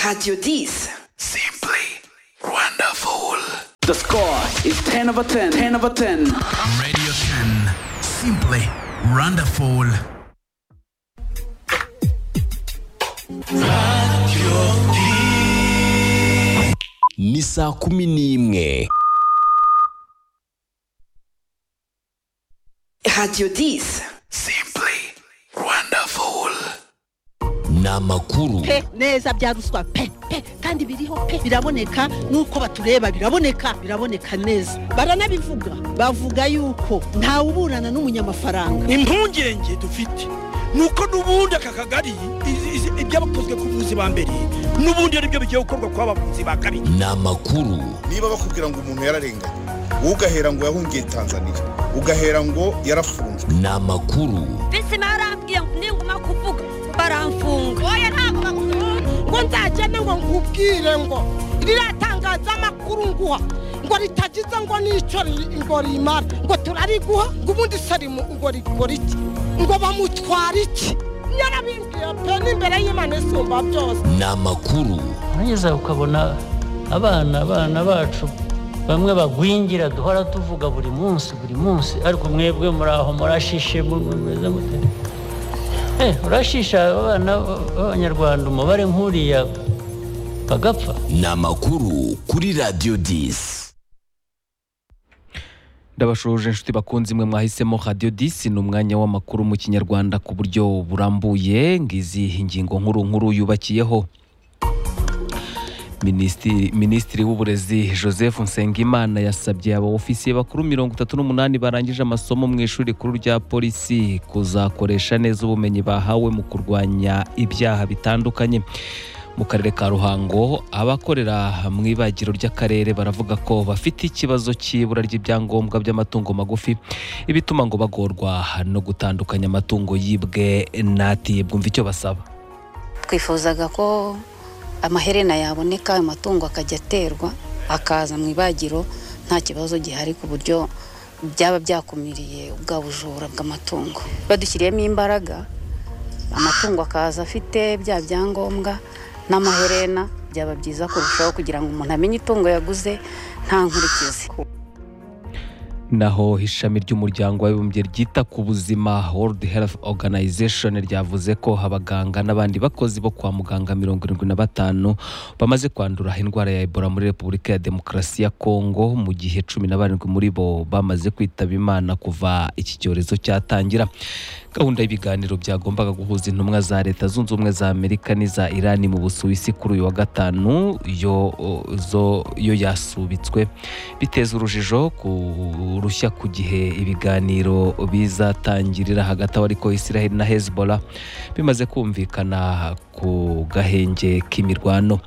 Radio Dis. Simply wonderful. The score is 10 over 10. 10 over 10. Radio 10. Simply wonderful. ni saa kumi n'imwe Radio Dis. Simply wonderful. ni amakuru pe neza bya ruswa pe pe kandi biriho pe biraboneka nuko batureba biraboneka biraboneka neza baranabivuga bavuga yuko ntawe uburana n'umunyamafaranga impungenge dufite ni uko n'ubundi aka kagari izi- izi- ibyabakozwe ku buvuzi ba mbere n'ubundi ari byo bigiye gukorwa ku bavuzi ba kabiri ni amakuru niba bakubwira ngo umuntu yararenganye wowe ugahera ngo yahungiye tanzania ugahera ngo yarafunzwe ni amakuru bisi barambwiye ngo ninguma kuvuga baramfunga oya ntabwo bakunze ngo nzagende ngo nkubwire ngo riratangaza amakuru nguha ngo ritagize ngo n'icyo ri- ngo rimara ngo turariguha ngo ubundi se rimu- ngo rikora iki ngo bamutwara iki yarabimbwiye pe n'imbere y'imana isumba byose ni amakuru urageza ukabona abana abana bacu bamwe bagwingira duhora tuvuga buri munsi buri munsi ariko mwebwe muri aho murashishe mu- mu- mumeze mute Eh, urashisha abana b- b'abanyarwanda umubare nk'uriya bagapfa ni amakuru kuri radiyo disi ndabashoje inshuti bakunze imwe mwahisemo radiyo disi ni umwanya w'amakuru mu kinyarwanda ku buryo burambuye ngizi ingingo nkuru nkuru yubakiyeho Minisitiri- minisitiri w'uburezi joseph nsengimana yasabye abaofisiye bakuru mirongo itatu n'umunani barangije amasomo mu ishuri rikuru rya polisi kuzakoresha neza ubumenyi bahawe mu kurwanya ibyaha bitandukanye mu karere ka ruhango abakorera mu ibagiro ry'akarere baravuga ko bafite ikibazo cy'ibura ry'ibyangombwa by'amatungo magufi ibituma ngo bagorwa no gutandukanya amatungo yibwe n'atibwe umva icyo basaba twifuzaga ko amaherena yaboneka ayo matungo akajya aterwa akaza mu ibagiro nta kibazo gihari ku buryo byaba byakumiriye ubwa bujura bw'amatungo badushyiriyemo imbaraga amatungo akaza afite bya byangombwa n'amaherena byaba byiza kurushaho kugira ngo umuntu amenye itungo yaguze nta nkurikizi naho ishami ry'umuryango w'abibumbye ryita ku buzima world health organization ryavuze ko abaganga n'abandi bakozi bo kwa muganga mirongo irindwi na batanu bamaze kwandura indwara ya ebola muri repubulika ya demokarasi ya kongo mu gihe cumi na barindwi muri bo bamaze kwitaba imana kuva iki cyorezo cyatangira gahunda y'ibiganiro byagombaga guhuza intumwa za leta zunze ubumwe za amerika n'iza irani mu busuwisi kuri uyu wa gatanu yo, zo, yo yasubitswe biteza urujijo ku rushya ku gihe ibiganiro bizatangirira hagati aho ariko israel na hezbollah bimaze kumvikana ku gahenge k'imirwano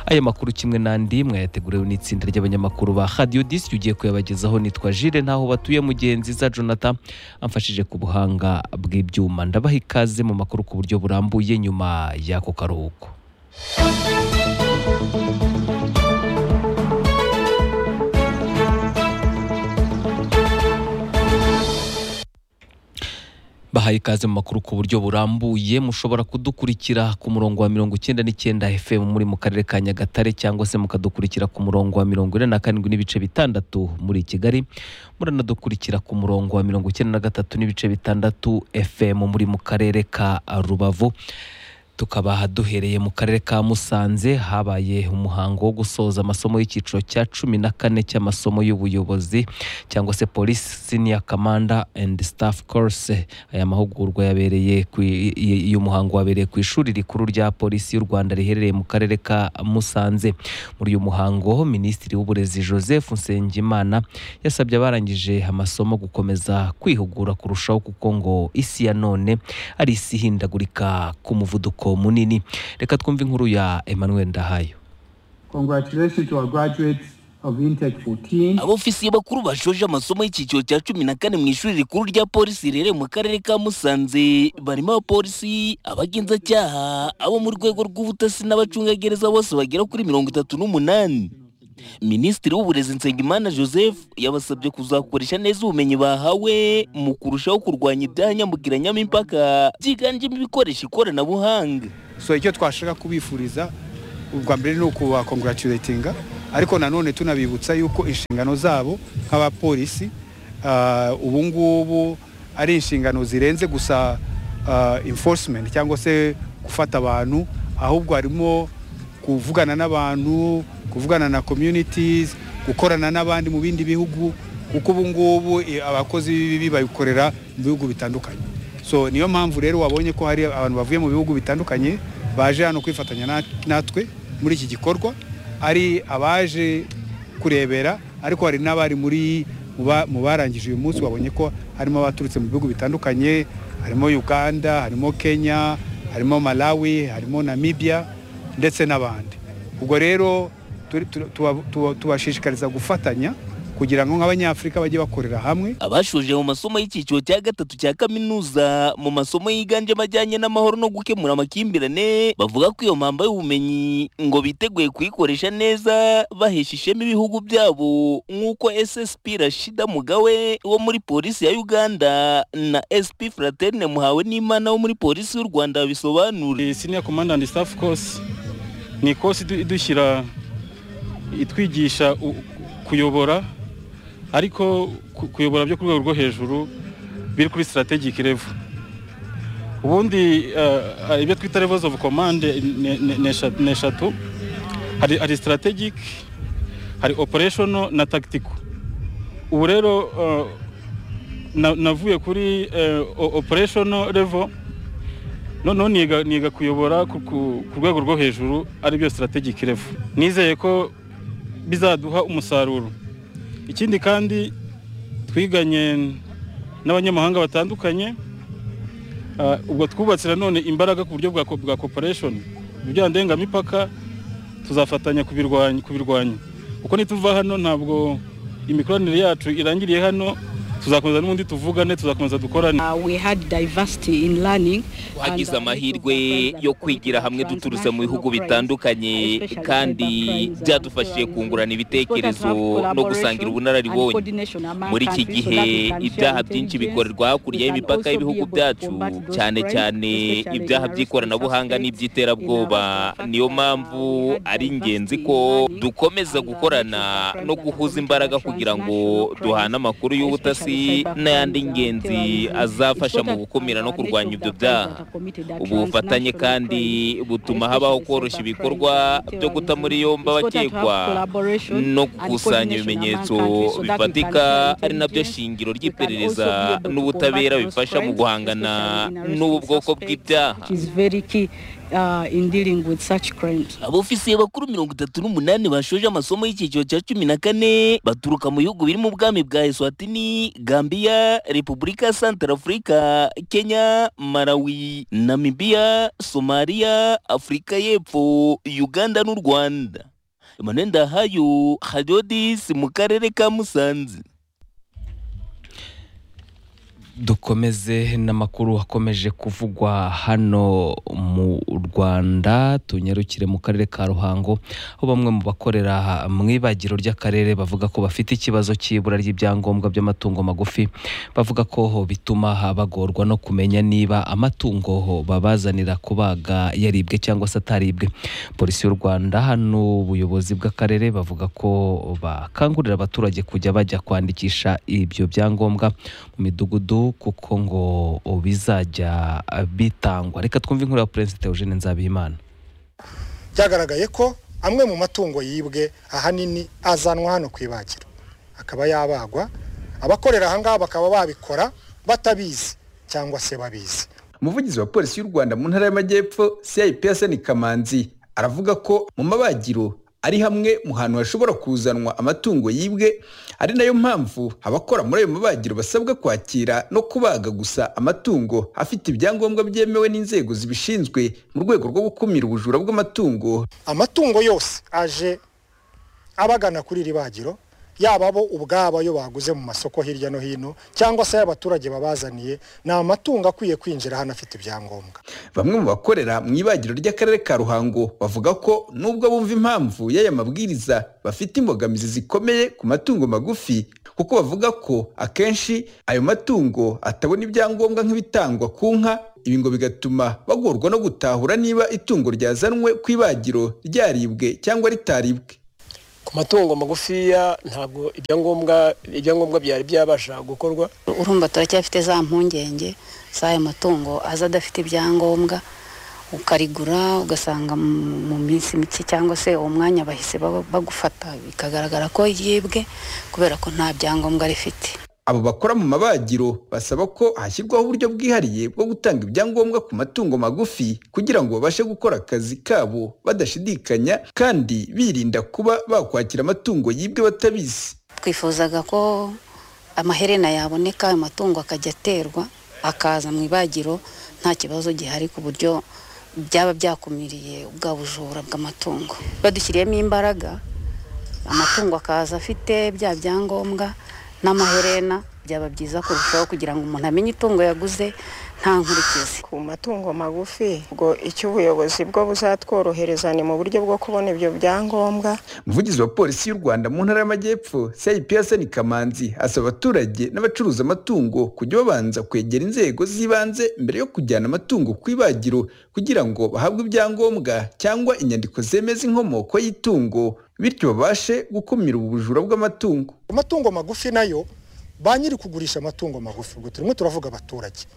aya makuru kimwe n'andi mwayateguriwe n'itsinda ry'abanyamakuru ba radio disi ugiye kuyabagezaho nitwa jire ntaho batuye mugenzi za jonathan amfashije ku buhanga bw'ibyuma ndabaha ikaze mu makuru ku buryo burambuye nyuma y'ako karuhuko bahaye ikaze mu makuru ku buryo burambuye mushobora kudukurikira ku murongo wa mirongo icyenda n'icyenda fm muri mu karere ka nyagatare cyangwa se mukadukurikira ku murongo wa mirongo ine na karindwi n'ibice bitandatu muri kigali muranadukurikira ku murongo wa mirongo icyenda na gatatu n'ibice bitandatu fm muri mu karere ka rubavu tukaba duhereye mu karere ka musanze habaye umuhango wo gusoza amasomo y'icyiciro cya cumi na kane cy'amasomo y'ubuyobozi cyangwa se police senior commander and staff course aya mahugurwa yabereye ku- y- y- y'umuhango wabereye ku ishuri rikuru rya polisi y'u Rwanda riherereye mu karere ka Musanze muri uyu muhango minisitiri w'uburezi Joseph Nsengimana yasabye abarangije amasomo gukomeza kwihugura kurushaho kuko ngo isi ya none ari isi ihindagurika ku muvuduko munini reka twumve inkuru ya Emmanuel Ndahayo Congratulations to our graduates of Intech 14. abofisiye bakuru bashoje amasomo y'icyiciro cya cumi na kane mu ishuri rikuru rya polisi riherereye mu karere ka musanze barimo abapolisi abagenzacyaha abo mu rwego rw'ubutasi n'abacungagereza bose bagera kuri mirongo itatu n'umunani minisitiri w'uburezi nsengimana joseph yabasabye kuzakoresha neza ubumenyi bahawe mu kurushaho kurwanya ibyaha nyambukiranyamo impaka byiganjemo ibikoresha ikoranabuhanga So icyo twashaka kubifuriza ubwa mbere ni ukubakongratulatinga ariko nanone tunabibutsa yuko inshingano zabo nk'abapolisi ah, ubu ngubu ari inshingano zirenze gusa ah, enforcement cyangwa se gufata abantu ahubwo harimo kuvugana n'abantu kuvugana na communities gukorana n'abandi mu bindi bihugu kuko ubu ngubu eh, abakozi b'ibibi babikorera mu bihugu bitandukanye so niyo mpamvu rero wabonye ko hari abantu bavuye mu bihugu bitandukanye baje hano kwifatanya na- natwe muri iki gikorwa ari abaje kurebera ariko hari n'abari muri mu ba- mu barangije uyu munsi wabonye ko harimo abaturutse mu bihugu bitandukanye harimo uganda harimo kenya harimo malawi harimo namibia ndetse n'abandi ubwo rero turi- tu- tuba- tuba- tubashishikariza gufatanya kugira ngo nk'abanyafurika bajye bakorera hamwe abashoje mu masomo y'icyiciro cya gatatu cya kaminuza mu masomo yiganjemo ajyanye n'amahoro no gukemura amakimbirane bavuga ko iyo mpamba y'ubumenyi ngo biteguye kuyikoresha neza bahesha ishema ibihugu byabo nk'uko ssp rashida mugawe wo muri polisi ya uganda na sp fraterne muhawe n'imana wo muri polisi y'u rwanda babisobanura senior command and staff course ni kosi idu- idushyira itwigisha u- kuyobora ariko ku- kuyobora byo ku rwego rwo hejuru biri kuri strategic level ubundi eh, eh, ibyo twita levels of command eh, ni- ni ni esha- ni eshatu hari, hari strategic hari operational na tactical ubu rero eh, na- navuye kuri eh, o- operational level noneho niga niga kuyobora ku- ku ku rwego rwo hejuru aribyo strategic level nizeye ko bizaduha umusaruro ikindi kandi twiganye n'abanyamahanga batandukanye ah, ubwo twubatse nanone imbaraga ku buryo bwa co- bwa cooperation ibyaha ndengamipaka tuzafatanya kubirwanya kubirwanya kuko nituva hano ntabwo imikoranire yacu irangiriye hano tuzakomeza n'ubundi tuvugane tuzakomeza dukorane we had diversity in learning twagize amahirwe yo kwigira hamwe duturutse mu bihugu bitandukanye kandi byadufashije kungurana ibitekerezo no gusangira ubunararibonye muri iki gihe ibyaha byinshi bikorerwa hakurya y'imipaka y'ibihugu byacu cyane cyane ibyaha by'ikoranabuhanga n'iby'iterabwoba niyo mpamvu ari ingenzi ko dukomeza gukorana no guhuza imbaraga kugira ngo duhane amakuru y'ubutasi n'ayandi ingenzi azafasha mu gukumira no kurwanya ibyo byaha ubu bufatanye kandi butuma habaho koroshya ibikorwa byo guta muri yombi abakekwa no gukusanya ibimenyetso bifatika ari nabyo shingiro ry'iperereza n'ubutabera bifasha mu guhangana n'ubu bwoko bw'ibyaha which is very key uh, in dealing with such crimes abofisiye bakuru mirongo itatu n'umunani bashoje amasomo y'icyiciro cya cumi na kane baturuka mu bihugu birimo ubwami bwa eswatini gambiya repubulika ya santarafurika kenya malawi namibiya somaliya afurika y'epfo uganda n'u rwanda emmanuel ndahayo hadiodis mu karere ka musanze dukomeze n'amakuru akomeje kuvugwa hano mu rwanda tunyarukire mu karere ka ruhango aho bamwe mu bakorera mu ibagiro ry'akarere bavuga ko bafite ikibazo cy'ibura ry'ibyangombwa by'amatungo magufi bavuga ko bituma bagorwa no kumenya niba amatungo babazanira kubaga yaribwe cyangwa se ataribwe polisi y'u rwanda n'ubuyobozi bw'akarere bavuga ko bakangurira abaturage kujya bajya kwandikisha ibyo byangombwa mu midugudu kuko ngo bizajya bitangwa reka twumve inkuru ya perezida Eugene Nzabihimana byagaragaye ko amwe mu matungo yibwe ahanini azanwa hano ku ibagiro akaba yabagwa abakorera aha ngaha bakaba babikora batabizi cyangwa se babizi umuvugizi wa polisi y'u rwanda mu ntara y'amajyepfo cipsn kamanzi aravuga ko mu mabagiro ari hamwe mu hantu hashobora kuzanwa amatungo yibwe ari nayo mpamvu abakora muri ayo mabagiro basabwa kwakira no kubaga gusa amatungo afite ibyangombwa byemewe n'inzego zibishinzwe mu rwego rwo gukumira ubujura bw'amatungo amatungo yose aje abagana kuri iri bagiro yaba bo ubwabo ayo baguze mu masoko hirya no hino cyangwa se y'abaturage babazaniye ni amatungo akwiye kwinjira hano afite ibyangombwa bamwe mu bakorera mu ibagiro ry'akarere ka ruhango bavuga ko nubwo bumva impamvu y'aya mabwiriza bafite imbogamizi zikomeye ku matungo magufi kuko bavuga ko akenshi ayo matungo atabona ibyangombwa nk'ibitangwa ku nka ibi ngo bigatuma bagorwa no gutahura niba itungo ryazanwe ku ibagiro ryaribwe cyangwa ritaribwe ku matungo magufiya ntabwo ibyangombwa ibyangombwa byari byabasha gukorwa urumva turacyafite za mpungenge z'ayo matungo aza adafite ibyangombwa ukarigura ugasanga mu- mu minsi mike cyangwa se uwo mwanya bahise baba- bagufata bikagaragara ko yibwe kubera ko nta byangombwa rifite abo bakora mu mabagiro basaba ko hashyirwaho uburyo bwihariye bwo gutanga ibyangombwa ku matungo magufi kugira ngo babashe gukora akazi kabo badashidikanya kandi birinda kuba bakwakira amatungo yibwe batabizi twifuzaga ko amaherena yaboneka ayo matungo akajya aterwa akaza mu ibagiro nta kibazo gihari ku buryo byaba byakumiriye ubwa bujura bw'amatungo badushyiriyemo imbaraga amatungo akaza afite bya byangombwa n'amaherena byaba byiza kurushaho kugira ngo umuntu amenye itungo yaguze nta nkurikizi ku matungo magufi ubwo icyo ubuyobozi bwo buzatworohereza ni mu buryo bwo kubona ibyo byangombwa umuvugizi wa polisi y'u rwanda mu ntara y'amajyepfo cps ni kamanzi asaba abaturage n'abacuruza amatungo kujya babanza kwegera inzego z'ibanze mbere yo kujyana amatungo ku ibagiro kugira ngo bahabwe ibyangombwa cyangwa inyandiko zemeza inkomoko y'itungo bityo babashe gukumira ubu bujura bw'amatungo amatungo magufi nayo ba nyiri kugurisha amatungo magufi ubwo turimo turavuga abaturage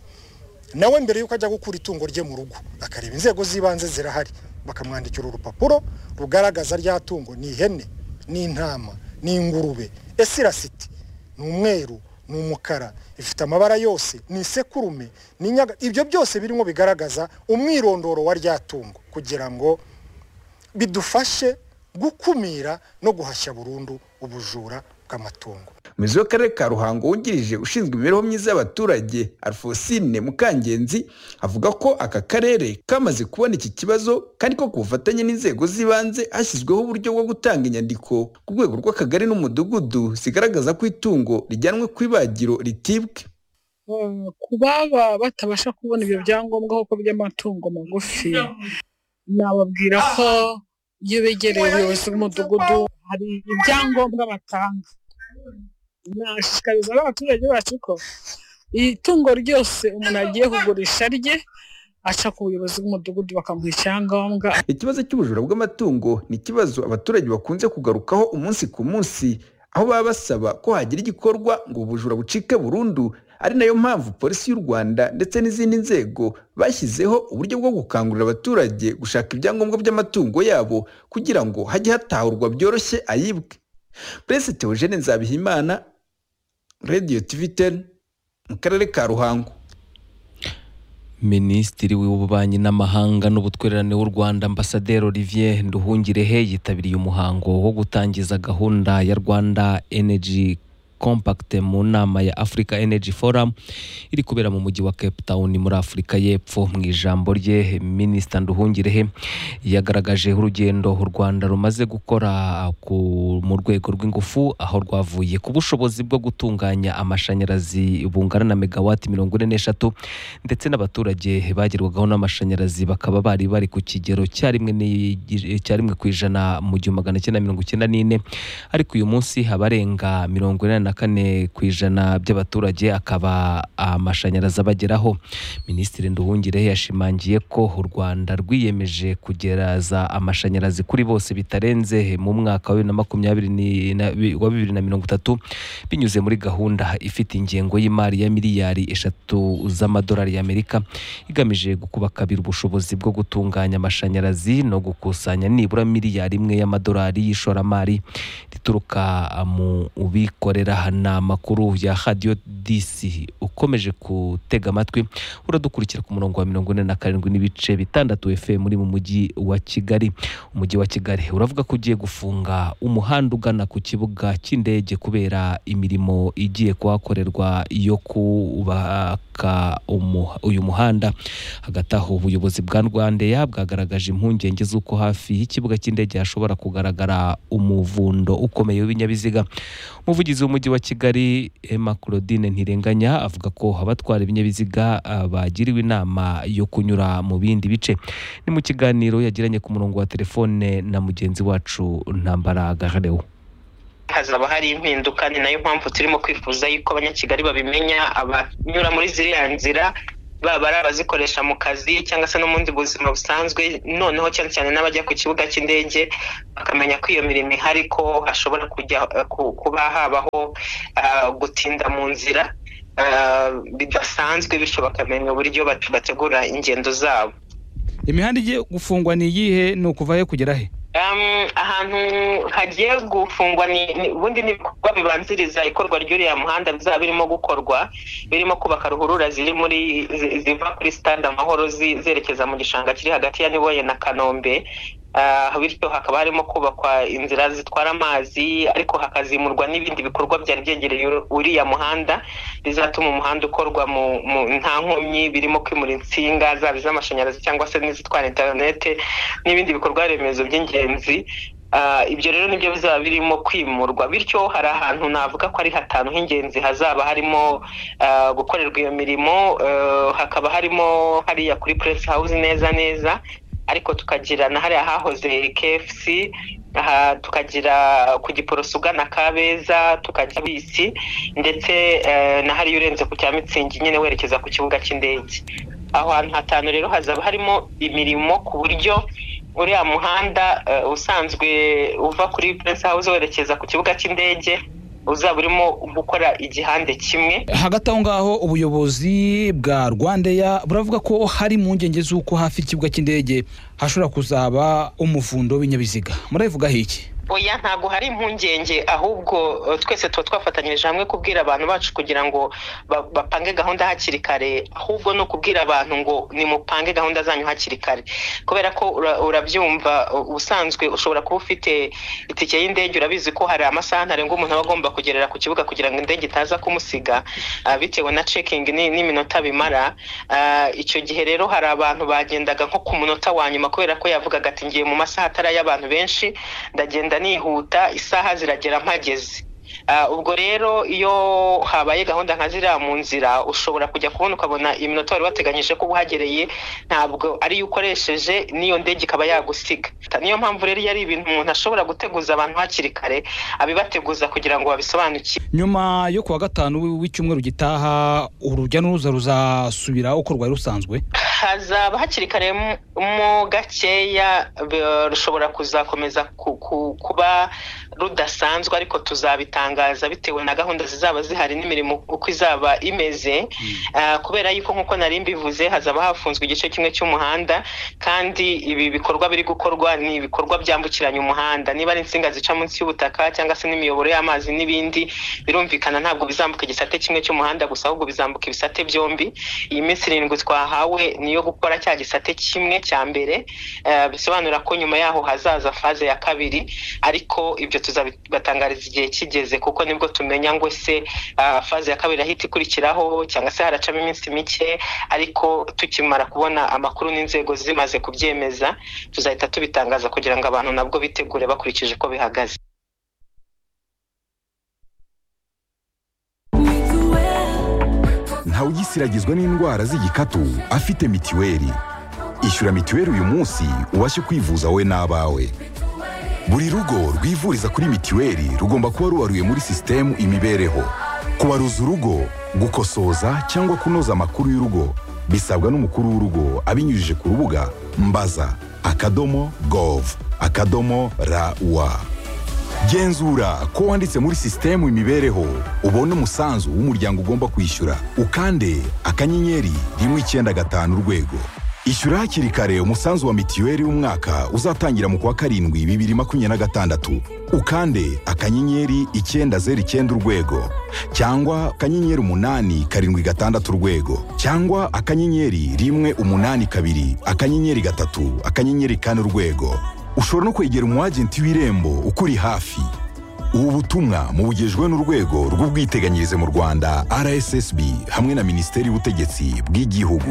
nawe mbere yuko ajya gukura itungo rye mu rugo akareba inzego z'ibanze zirahari bakamwandikira urupapuro rugaragaza rya tungo ni ihene ni intama ni ingurube ese irasite ni umweru ni umukara ifite amabara yose ni isekurume ni inyaga ibyo byose birimo bigaragaza umwirondoro wa rya tungo kugira ngo bidufashe gukumira no guhashya burundu ubujura bw'amatungo umuyobozi w'akarere ka ruhango wungirije ushinzwe imibereho myiza y'abaturage alfosine mukangenzi avuga ko aka karere kamaze kubona iki kibazo kandi ko ku bufatanye n'inzego z'ibanze hashyizweho uburyo bwo gutanga inyandiko ku rwego rw'akagari n'umudugudu zigaragaza ko itungo rijyanwe ku ibagiro ritibwe Eh, ku baba batabasha kubona ibyo byangombwa koko by'amatungo magufi nababwira ko iyo begereye ubuyobozi bw'umudugudu hari ibyangombwa batanga nashishikariza n'abaturage bacu ko itungo ryose umuntu agiye kugurisha rye aca ku buyobozi bw'umudugudu bakamuha icyangombwa ikibazo cy'ubujura bw'amatungo ni ikibazo abaturage bakunze kugarukaho umunsi ku munsi aho baba basaba ko hagira igikorwa ngo ubu bujura bucike burundu ari nayo mpamvu polisi y'u rwanda ndetse n'izindi nzego bashyizeho uburyo bwo gukangurira abaturage gushaka ibyangombwa by'amatungo yabo kugira ngo hajye hatahurwa byoroshye ayibwe prince theogene nzabihimana radio tv 10 mu karere ka ruhango minisitiri w'ububanyi n'amahanga n'ubutwererane w'u rwanda ambasaderi olivier nduhungirehe yitabiriye umuhango wo gutangiza gahunda ya rwanda energy compact mu nama ya africa energy forum iri kubera mu mujyi wa cape town muri afurika y'epfo mu ijambo rye minisita nduhungirehe yagaragaje urugendo u rwanda rumaze gukora ku- mu rwego rw'ingufu aho rwavuye ku bushobozi bwo gutunganya amashanyarazi bungana na megawati mirongo ine n'eshatu ndetse n'abaturage bagerwagaho n'amashanyarazi bakaba bari bari ku kigero cya rimwe n'igi- cya rimwe ku ijana mu gihumbi magana cyenda mirongo icyenda n'ine ariko uyu munsi abarenga mirongo inani na kane ku ijana by'abaturage akaba amashanyarazi abageraho minisitiri nduhungire yashimangiye ko u rwanda rwiyemeje kugereza amashanyarazi kuri bose bitarenze mu mwaka wa bibiri na makumyabiri ni- na- bi- wa bibiri na mirongo itatu binyuze muri gahunda ifite ingengo y'imari ya miliyari eshatu z'amadolari y'amerika igamije gukuba kabiri ubushobozi bwo gutunganya amashanyarazi no gukusanya nibura miliyari imwe y'amadolari y'ishoramari rituruka mu ubikorera aha ni amakuru ya hadiyo disi ukomeje gutega amatwi uradukurikira ku murongo wa mirongo ine na karindwi n'ibice bitandatu fm uri mu mujyi wa kigali umujyi wa kigali uravuga ko ugiye gufunga umuhanda ugana ku kibuga cy'indege kubera imirimo igiye kuhakorerwa yo kubaka umu- uyu muhanda hagati aho ubuyobozi bwa rwandeya bwagaragaje impungenge z'uko hafi y'ikibuga cy'indege hashobora kugaragara umuvundo ukomeye w'ibinyabiziga umuvugizi w'umujyi wa kigali emma claudine ntirenganya avuga ko abatwara ibinyabiziga ah, bagiriwe inama yo kunyura mu bindi bice ni mu kiganiro yagiranye ku murongo wa telefone na mugenzi wacu ntambara gaharewo hazaba hari impinduka ni nayo mpamvu turimo kwifuza yuko abanyakigali babimenya abanyura muri ziriya nzira baba ari abazikoresha mu kazi cyangwa se no mu bundi buzima busanzwe noneho cyane cyane n'abajya ku kibuga cy'indege bakamenya ko iyo mirimo ihari ko hashobora kujya eh, ku- kuba habaho ah, gutinda mu nzira ah, bidasanzwe bityo bakamenya uburyo bate- bategura ingendo zabo imihanda igiye gufungwa ni iyihe ni ukuva he kugera he Um, ahantu hagiye gufungwa ni ni- ubundi ni ibikorwa bibanziriza ikorwa ry'uriya muhanda bizaba birimo gukorwa birimo kubaka ruhurura ziri muri zi- ziva kuri stade amahoro zi- zerekeza mu gishanga kiri hagati ya niboye na kanombe Ah, bityo hakaba harimo kubakwa inzira zitwara amazi ariko hakazimurwa n'ibindi bikorwa byari byegereye uru- uriya muhanda bizatuma umuhanda ukorwa mu mu- nta nkomyi birimo kwimura insinga zaba iz'amashanyarazi cyangwa se n'izitwara interinete n'ibindi bikorwa remezo by'ingenzi Ah, ibyo rero nibyo bizaba birimo kwimurwa bityo hari ahantu navuga ko ari hatanu h'ingenzi hazaba harimo ah, gukorerwa iyo mirimo eh, hakaba harimo hariya kuri press house neza neza ariko tukagira na hariya hahoze KFC aha tukagira ku giporoso ugana kabeza tukajya bisi ndetse eh, na hariya urenze ku cya mitsingi nyine werekeza ku kibuga cy'indege aho hantu hatanu rero hazaba harimo imirimo ku buryo uriya muhanda eh, usanzwe uva kuri Prince House werekeza ku kibuga cy'indege uzaba urimo gukora igihande kimwe hagati aho ngaho ubuyobozi bwa rwandeya buravuga ko hari impungenge z'uko hafi y'ikibuga cy'indege hashobora kuzaba umuvundo w'ibinyabiziga murabivugaho iki oya ntabwo hari impungenge ahubwo eh, twese tuba twafatanyirije hamwe kubwira abantu bacu kugira ngo ba- bapange gahunda hakiri kare ahubwo ni ukubwira abantu ngo nimupange gahunda zanyu hakiri kare kubera ko ura- urabyumva u- ubusanzwe ushobora kuba ufite itike y'indege urabizi ko hari amasaha ntarengwa umuntu aba agomba kugerera ku kibuga kugira ngo indege itaza kumusiga ah, bitewe na cekingi n'iminota bimara Ah, icyo gihe rero hari abantu bagendaga nko ku munota wa nyuma kubera ko yavugaga ati ngiye mu masaha atari ay'abantu benshi ndagenda nihuta isaha ziragera mpageze Ah, ubwo rero iyo habaye gahunda nka ziriya mu nzira ushobora kujya kubona ukabona iminota wari wateganyije ko uhagereye ntabwo ari yo ukoresheje n'iyo ndege ikaba yagusiga Ta- niyo mpamvu rero iyo ari ibintu umuntu ashobora guteguza abantu hakiri kare abibateguza kugira ngo babisobanukirwe nyuma yo kuwa gatanu w'icyumweru gitaha urujya n'uruza ruzasubira uko rwari rusanzwe hazaba hakiri kare mu- mo gakeya b- rushobora kuzakomeza ku- ku- kuba rudasanzwe ariko tuzabitangaza bitewe na gahunda zizaba zihari n'imirimo uko izaba imeze Ah, kubera yuko nk'uko nari mbivuze hazaba hafunzwe igice kimwe cy'umuhanda kandi ibi bikorwa biri gukorwa ni ibikorwa byambukiranya umuhanda niba ari insinga zica munsi y'ubutaka cyangwa se n'imiyoboro y'amazi n'ibindi birumvikana ntabwo bizambuka igisate kimwe cy'umuhanda gusa ahubwo bizambuka ibisate byombi iyi minsi irindwi twahawe ni iyo gukora cya gisate kimwe cya mbere eh, bisobanura ko nyuma yaho hazaza faze ya kabiri ariko ibyo tuzabatangariza igihe kigeze kuko nibwo tumenya ngo se ah, faze ya kabiri ahita ikurikiraho cyangwa se haracamo iminsi mike ariko tukimara kubona amakuru n'inzego zimaze kubyemeza tuzahita tubitangaza kugira ngo abantu nabwo bitegure bakurikije uko bihagaze ntawugisiragizwa n'indwara z'igikatu afite mitiweli ishyura mitiweli uyu munsi ubashe kwivuza wowe n'abawe buri rugo rwivuriza kuri mitiweli rugomba kuba rubaruye muri sisitemu imibereho kubaruza urugo gukosoza cyangwa kunoza amakuru y'urugo bisabwa n'umukuru w'urugo abinyujije ku rubuga mbaza akadomo gov akadomo rawa genzura ko wanditse muri sisitemu imibereho ubone umusanzu w'umuryango ugomba kwishyura ukande akanyenyeri rimwe icyenda gatanu urwego ishyura hakiri kare umusanzu wa mitiweli w'umwaka uzatangira mu kwa karindwi bibiri makumyabiri na gatandatu ukande akanyenyeri icyenda zeru icyenda urwego cyangwa akanyenyeri umunani karindwi gatandatu urwego cyangwa akanyenyeri rimwe umunani kabiri akanyenyeri gatatu akanyenyeri kane urwego ushobora no kwegera umwagenti w'irembo ukuri hafi ubu butumwa mubugejwe n'urwego rw'ubwiteganyirize mu rwanda rssb hamwe na minisiteri y'ubutegetsi bw'igihugu